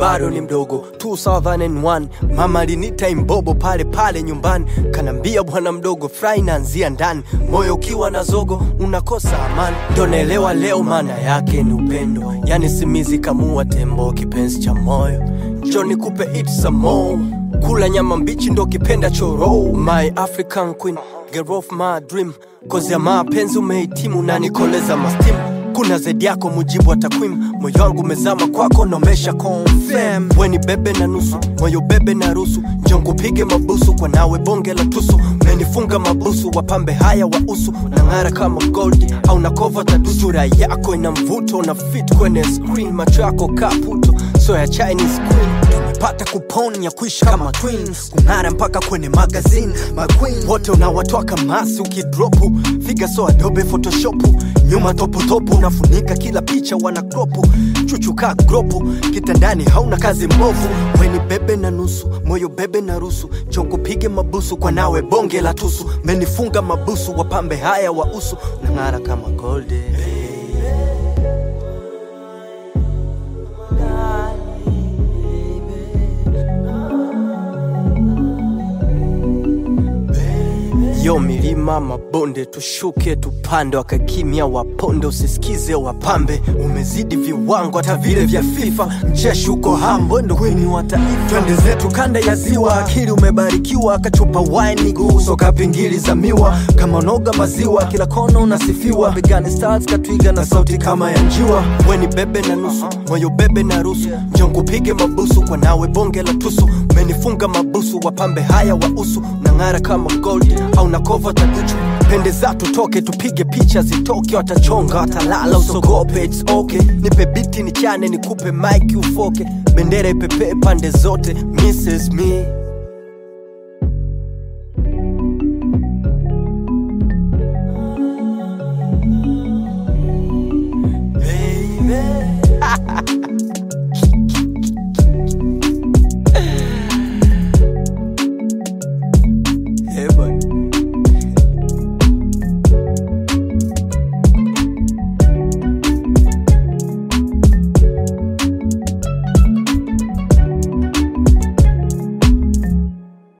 bado ni mdogo 2001 mama alinita imbobo pale pale nyumbani kanambia bwana mdogo fry naanzia ndani moyo ukiwa na zogo unakosa amani ndo naelewa leo maana yake ni upendo yani simizi kamua tembo kipenzi cha moyo njo nikupe it some more kula nyama mbichi ndo kipenda choro my african queen girl of my dream kozi ya mapenzi umehitimu na nikoleza mastimu kuna zaidi yako mujibu wa takwimu moyo wangu umezama kwako nomesha confirm weni bebe na nusu moyo bebe na rusu njonkupige mabusu kwa nawe bonge la tusu menifunga mabusu wapambe haya wa usu na ng'ara kama gold au na kova tadusu sura yako ina mvuto na fit kwenye screen macho yako kaputo so ya chinese queen tumepata kupon ya kuishi kama twins kung'ara mpaka kwenye magazine maqueen wote unawatoa kamasi ukidropu figa so adobe photoshopu nyuma toputopu unafunika kila picha wana kropu chuchuka gropu kitandani hauna kazi mbovu weni bebe na nusu moyo bebe na rusu chokupige mabusu kwa nawe bonge la tusu menifunga mabusu wapambe haya wa usu nang'ara kama golde yo milima mabonde tushuke tupande wakakimya waponde usisikize wapambe umezidi viwango hata vile vya fifa mcheshi uko hambo ndo kwini wa taifa twende zetu kanda ya ziwa akili umebarikiwa kachupa wine guso kapingili za miwa kama noga maziwa kila kona unasifiwa begani stars katwiga na sauti kama ya njiwa weni bebe na nusu moyo bebe na rusu njonkupige mabusu kwa nawe bonge la tusu menifunga mabusu wapambe haya wa usu nang'ara kama gold au na kova taduchu pende za tutoke tupige picha zitoke watachonga watalala usogope its okay nipe biti nichane nikupe mike ufoke bendera ipepee pande zote mrs me